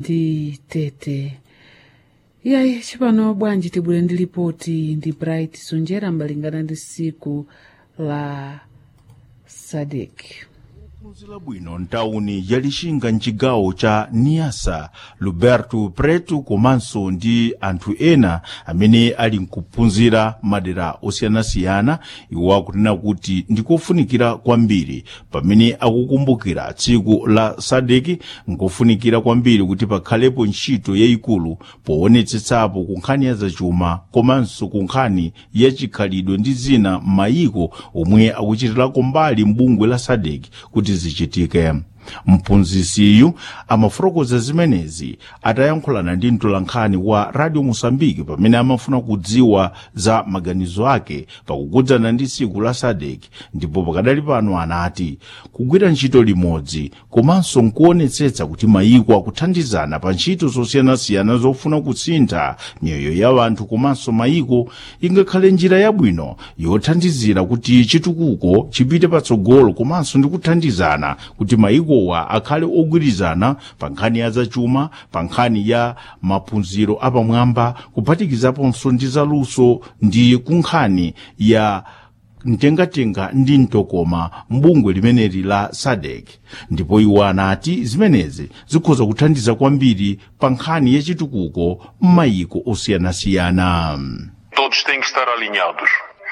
ndi tete iyayi cipano bwanji tibwere ndi lipoti ndi bright sonjera malingana ndi siku la sadek phunzira bwino ntawuni ya lixinga mcigawo ca niasa luberto preto komanso ndi anthu ena amene ali nkuphunzira madera osiyanasiyana iwo akunena kuti ndikofunikira kwambiri pamene akukumbukira tsiku la sadeki nkofunikira kwambiri kuti pakhalepo ntchito yayikulu poonetsetsapo ku nkhani ya zachuma komanso ku nkhani ya chikhalidwe ndi zina m'mayiko omwe akuchitirako mbali mbungwe la sadeki kuti zichitike mphunzisiyu amafotokoza zimenezi atayankhulana ndi mtolankhani wa radio mosambiki pamene amafuna kudziwa za maganizo ake pakukudzana ndi tsiku la sadek ndipo pakadali pano anati kugwira ntchito limodzi komanso nkuonetsetsa kuti mayiko akuthandizana pa ntchito zosiyanasiyana zofuna kusintha miyoyo ya anthu komanso mayiko ingakhale njira yabwino yothandizira kuti chitukuko chipite patsogolo komanso ndi kuthandizana kuti mayiko mayikowa akhale ogwirizana pa nkhani ya zachuma pa nkhani ya maphunziro apamwamba kuphatikizaponso ndi zaluso ndi ku nkhani ya mtengatenga ndi mtokoma mbungwe limeneli la sadek ndipo iwo anati zimenezi zikhoza kuthandiza kwambiri pa nkhani ya chitukuko m'mayiko osiyanasiyana Todos têm que estar alinhados.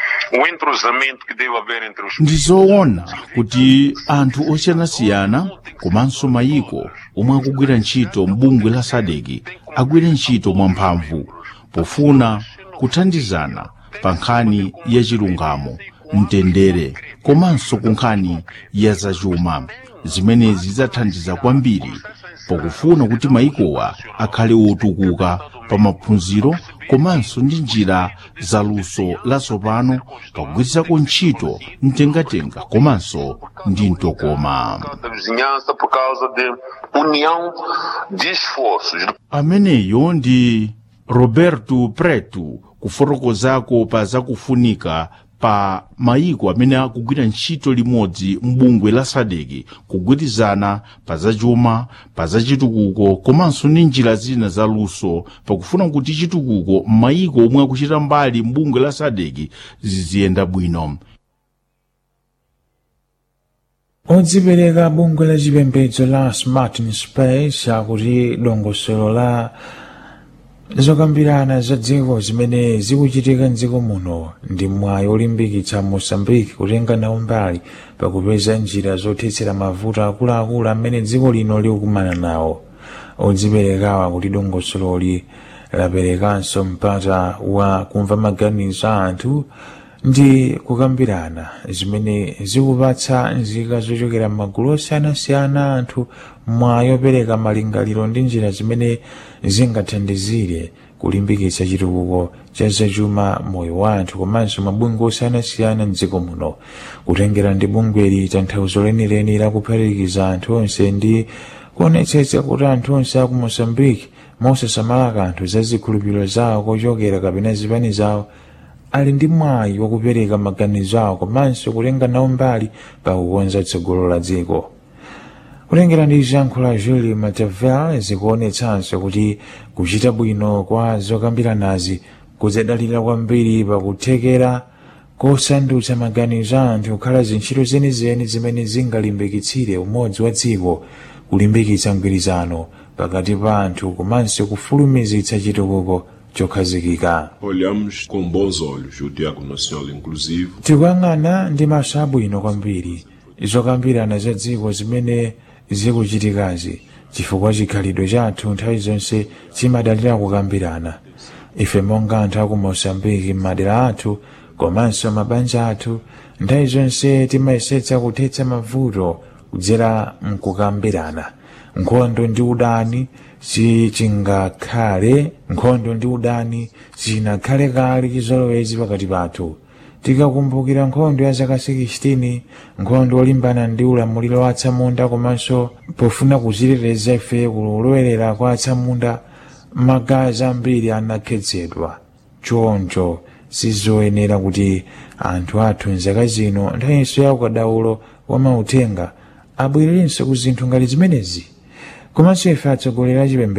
O entrosamento que deve haver entre os ndizoona kuti anthu osiyanasiyana komanso mayiko omwe akugwira ntchito mbungwe la sadeki agwire ntchito mwamphamvu pofuna kuthandizana pa nkhani ya chilungamo mtendere komanso ku nkhani ya zachuma zimenezi zidzathandiza kwambiri pakufuna kuti mayikowa akhale otukuka pa maphunziro komanso ndi njira zaluso latsopano pagwirizako ntchito mtengatenga komanso ndi mtokoma da vizinhança por causa de união de esforços. ameneyo ndi roberto preto kufotokozako pa zakufunika pa mayiko amene akugwira ntchito limodzi mbungwe la sadeki kugwirizana pa zachuma pa zachitukuko komanso ndi njira zina zaluso pakufuna kuti chitukuko m'mayiko omwe akuchita mbali mbungwe la sadeki ziziyenda bwino odzipereka bungwe la chipembedzo la smart in space akuti dongosolo la zokambirana za dziko zimene zikuchitika mdziko muno ndi mwayi olimbikitsa mosambiki kutenga nawo mbali pakupeza njira zothetsera mavuto akuluakulu amene dziko lino likukumana nawo odziperekawa kuti dongosololi laperekanso mpata wa kumva maganizo a anthu ndi kukambirana zimene zikupatsa nzika zochokera m'magulu osiyanasiyana anthu mwayi opereka malingaliro ndi njira zimene zingathandizire kulimbikitsa chitukuko cha zachuma moyo wa anthu komanso mabungwe osiyanasiyana mdziko muno kutengera ndi bungweli tanthauzo lenileni lakuphatikiza anthu onse ndi kuonetsetsa kuti anthu onse aku mosambiki mosasamala kanthu za zikhulupiriro zawo kochokera kapena zipani zawo ali ndi mwayi wakupereka maganizo awo komanso kutenga nawo mbali pakukonza tsogolo la dziko kutengera ndi zankho la julie matavel zikuonetsanso kuti kuchita bwino kwa zokambiranazi kudzadalira kwambiri pakuthekera kosandutsa maganizo a anthu kukhala zintchito zenizeni zimene zingalimbikitsire umodzi wa dziko kulimbikitsa mgwirizano pakati pa anthu komanso kufulumizitsa chitukuko chokhazikika Olhamos com bons olhos o Diálogo Nacional Inclusivo tikuyang'ana ndi maso abwino kwambiri zokambirana za dziko zimene zikuchitikazi chifukwa chikhalidwe chathu nthawi zonse chimadalira kukambirana ife monga anthu aku mosambiki m'madera athu komanso mabanja athu nthawi zonse timayesetsa kuthetsa mavuto kudzera mkukambirana nkhondo ndi udani sichingakhale nkhondo ndi udani sinakhale kale chizolowezi pakati pathu tikakumbukira nkhondo ya zaka 16 nkhondo yolimbana ndi ulamuliro wa atsamunda komanso pofuna kuziteteza ife kulowerera kwa atsamunda magazi ambiri anakhetsedwa choncho sizoyenera kuti anthu athu mzaka zino nthawinso ya ukadaulo wa mauthenga abwererenso ku zinthu ngati zimenezi komanso ife atsogoleri a chipembedzo